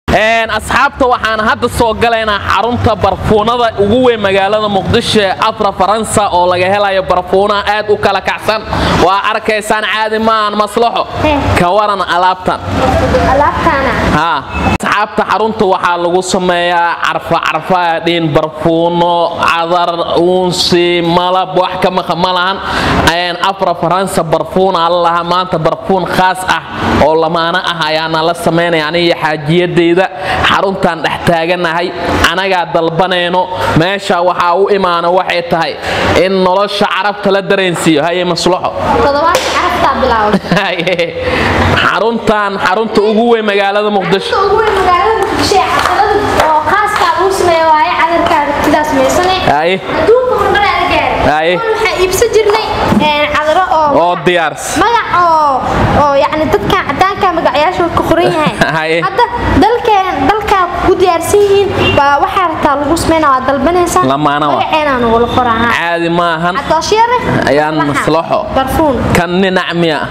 asxaabta waxaan hadda soo galaynaa xarunta barfuunada ugu weyn magaalada muqdisho ee afra faransa oo laga helayo barfuunaha aad u kala kacsan waa arkaysaan caadi maahan maslaxo ka waran alaabtan asxaabta xarunta waxaa lagu sameeyaa carfa carfaadhiin barfuuno cadar uunsi malab wax ka maqa ma lahan afra faransa barfuuna allalaha maanta barfuun khaas ah oo lamaano ah ayaana la samaynaya aniga xaajiyadayda xaruntaan dhex taaganahay anagaa dalbanayno meesha waxaa u imaana waxay tahay in nolosha carabta la dareensiiyo haye maslaxo xaruntan xarunta ugu weyn magaalada muqdisho oo diyaars magac oo yani dadkan cadaanka magacyaashooda ka qoran yahay hadda dalkeen dalkaa ku diyaarsan yihiin baa waxaa rabtaa lagu sameyna waa dalbanaysaa magaceena nagula qoraa caadi maahan cadooshiyare ayaan maslaxo barfuun kan ninac miya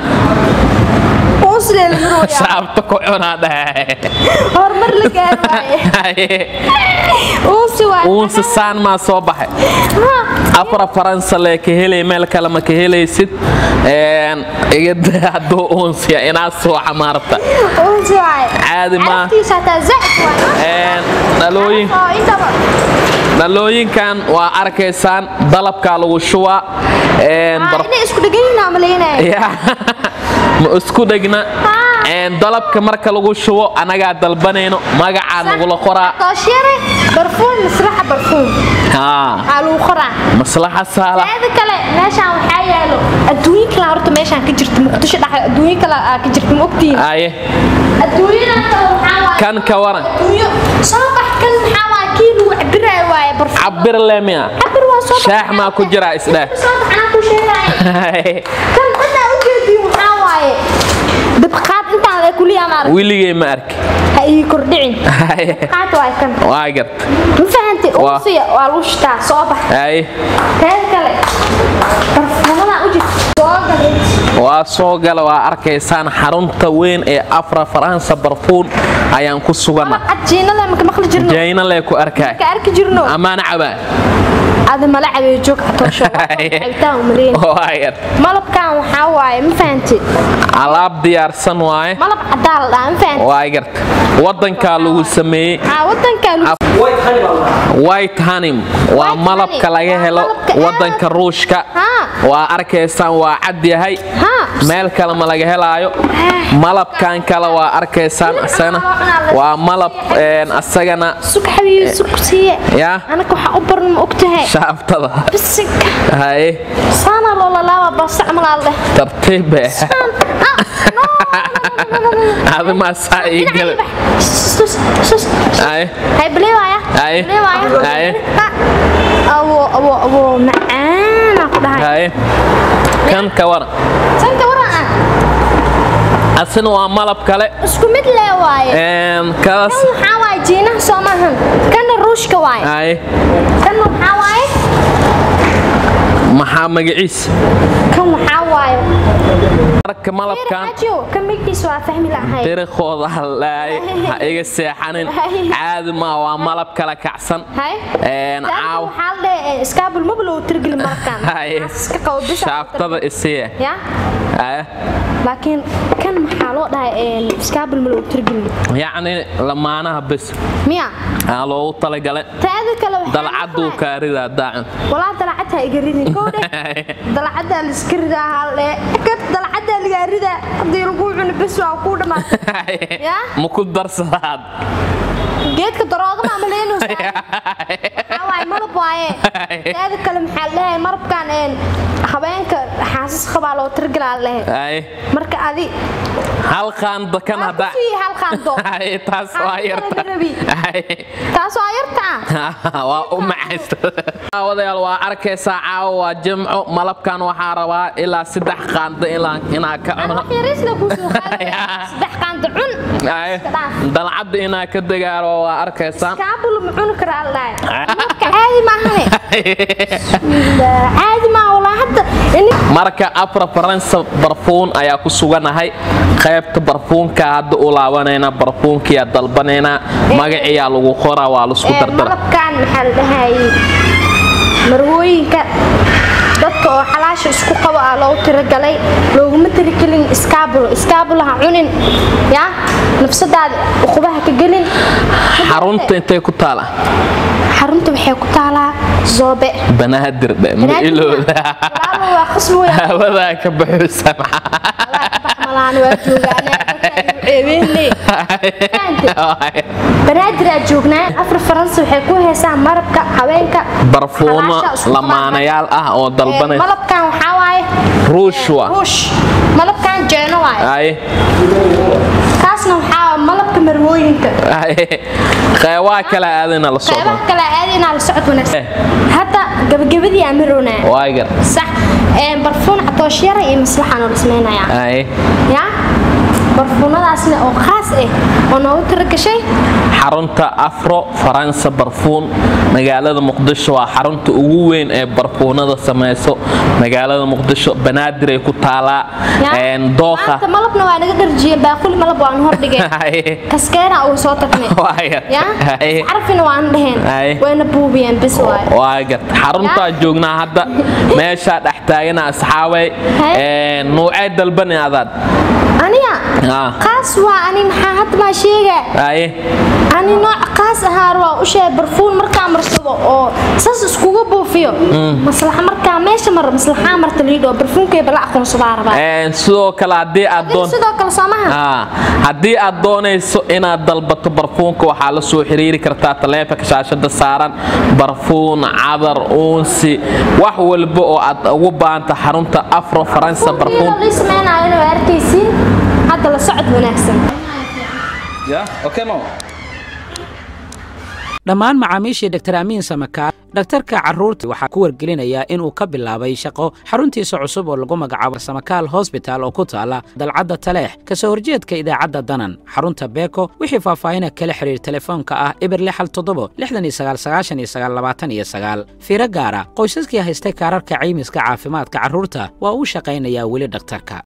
saabta ku cunaa dhahe horumar la gaaraaye uunsi saan maa soo baxay afra faransa lee ka helay meel kale ma ka helaysid igada hadduu uunsiya inaad soo xamaarta caadi maa dhalooyinkan waa arkaysaan dalabkaa lagu shubaa ma isku dhegna dalabka marka lagu shubo anagaa dalbanayno magacaa nagula qoraa maslaxa saala kale meeshaan waxaa yaalo adduunyo kale horta meeshaan ka jirta muqdisho dhex adduunyo kale ka jirta ma ogtiin aye adduunyadan kale waxaa waaye kan ka waran adduunyo soo bax kan maxaa waaye kii lagu cabiraayo waaye barfuun cabir leemiya cabir waa soo shaax maa ku jira isdheh soo bax anaa ku sheegaaye kan hadda ujeediin waxaa waaye dabqaad intaan le kuliya ma arag wiligay ma arki ha ii kordhicin qaad waay kan waa gart ma fahantay uusiya waa lagu shitaa soo bax aye teeda kale barfuunadan u jirta soo galay waa soo gala waa arkaysaan xarunta weyn ee afra faransa barfuun ayaan ku sugana cajiinada maka maqli jirno jayna lee ku arkaay ka arki jirno ammaan cabaa ada mala cabeeyo joog catoosho cabitaan umaleyn waa gart malabkan waxaa waaye ma fahantay alaab diyaarsan waaye malab cadaa la dhaha ma fahantay waa gart wadankaa lagu sameeyey aa wadankan white hanim waa White malabka honey. laga Waa helo malabka wadanka ruushka Haa. waa arkaysaan waa cad yahay Haa. meel kale ma laga helaayo malabkan kale waa arkaysaan isagana waa malab een, asagana sug xabiibi sug siiye yaa anaka waxaa u baran ma ogtahay shaabtada bisinka haye saana loola laaba bastacmalaal leh tartiib be adimaa saa ii gala haye hay baleewaya Haye. Haye. awo awo awo macaana ku dhahay haye kan ka waran sanka waran ah asina waa malab kale isku mid lee waaye een, kaas kan waxaa waaye jiinaha soo maahan kana ruushka waaye haye kana waxaa waaye maxaa magaciisa kan waxaa waaye marka malabkan ajo kan midkiisa waa fahmi lahay dariiqooda halaay ha iga seexanin Haye. caadi maa waa malab kala kacsan hay Een, caaw waxaa la dhahay iskaabul maba loo tirgeli markaan Haye. iska qabo bisa shaabtada isiye ya haye laakiin kan maxaa loo dhahay iskaabul ma loo tirgeli yacni lamaanaha bes miya aa loogu talagalay taada kale waxaa dalcaduu kaaridaa daacun walaa dalacad ha iga ridin kowdhe dalacaddaa la iska ridaa halle kad dalacaddaa lagaa ridaa haddii lagu cuno bes waa kuu dhammaatay Ya? ma ku darsadaad geedka daroodama ama leenusa waxaa waaye malab waaye taada kale maxaa la dhahay malabkan een habeenka xaasas qabaa loo tirgalaa la dhahay Haye. marka adi hal qaanda kan Waa hadda ku sii hal qaando. Haye, taas waa Qaando yarta laga rabi. Haye. taas waa yarta ah waa u macaysta wadayaal waa arkaysaa caawa waa jimco malabkan waxaa rabaa ilaa saddex qaanda ilaa- inaa ka Aan cuno wax yariisna kuu soo qaaday saddex qaando cun Haye. Iska dhaaf. dalcadda inaa ka dagaalo waa arkaysaan kaabul ma cuni karaa la dhahay marka caadi maahane caadi maa walaa hadda marka afra faransa barfuun ayaa ku suganahay qaybta barfuunka hadda u laabanayna barfuunkiyaa dalbanaynaa magaciyaa lagu qoraa waa laisku dardara malabkan maxaa la dhahayay marwooyinka dadka oo xalaasha isku qabo ah loogu tiragalay looguma tirigelin iskaabulo iskaabulo ha cunin ya nafsadaada uqubaha ka gelin xarunta intay ku taala xarunta waxay ku taalaa zoobe banaadir dhe ma ilooda walaalo waa qasbi weyn hawadaa ka baxusa malaan waa joogaan banaadir aa joognaa afar faransa waxay ku heesaa marabka haweenka barfuuno xalaasha isku lamaanayaal ah oo Ee, dalbanay malabkan waxaa waaye ruush wa ruush malabkan jeeno waaye ay kaasna waxaa waaye malabka marwooyinka ay qeybaa kale aadina la socdo qeybaha kale aadi inaa la socod wanaagsan hadda gabagabadii aa marownaa waagar sax ee, barfuun catoosh yara iyo maslaxaan oo dhismaynayaa ay ya barfuunadaasna oo khaas ah oo noogu tiragashay xarunta afro faransa barfuun magaalada muqdisho waa xarunta ugu weyn ee barfuunada samayso magaalada muqdisho banaadir ay ku taalaa Ya. een, dooqa maanta malabna waa naga dharjiyeen baaquli malab waan hordhigeen Ay. kaskeena uu soo tagnay Waagar. ya Ay. carfina waan dheheen Ay. wayna buubiyeen bis waaye waa gart xaruntaa joognaa hadda meeshaa dhex taagana asxaabay Hay. een, nuucee dalbani adaad aniga Ah. qaas waa ani maxaa hadda maa sheegaa aye ani nooc qaas ahaa waa u sheegay barfuun markaa marsado oo saas iskuga buufiyo maslaxa markaa meesha mar maslaxaa marta liidho barfuunkayba la aqoonsadaa rabaa Een, sidoo kale haddii aad Adiga doon sidoo kale soo maha Ah, haddii aad doonayso inaad dalbato barfuunka waxaa la soo xiriiri kartaa taleefanka shaashada saaran barfuun cadar uunsi wax walba oo aad ugu baahanta xarunta afro faransa barfuun lii sameynaayo waa arkaysiin hadda la socod wanaagsan dhammaan macaamiishii dr amiin samakaar dhakhtarka carruurta waxaa ku wargelinayaa inuu ka bilaabay shaqo xaruntiisa cusub oo lagu magacaabo samakaal hosbital oo ku taala dalcadda taleex ka soo horjeedka idaacadda danan xarunta beeko wixii faahfaahina kala xidhiir telefoonka ah eber lixal toddobo lixdan iyo sagaal sagaashan iyo sagaal labaatan iyo sagaal fiiro gaara qoysaskii haystay kaararka caymiska caafimaadka carruurta waa uu shaqaynayaa weli dhakhtarka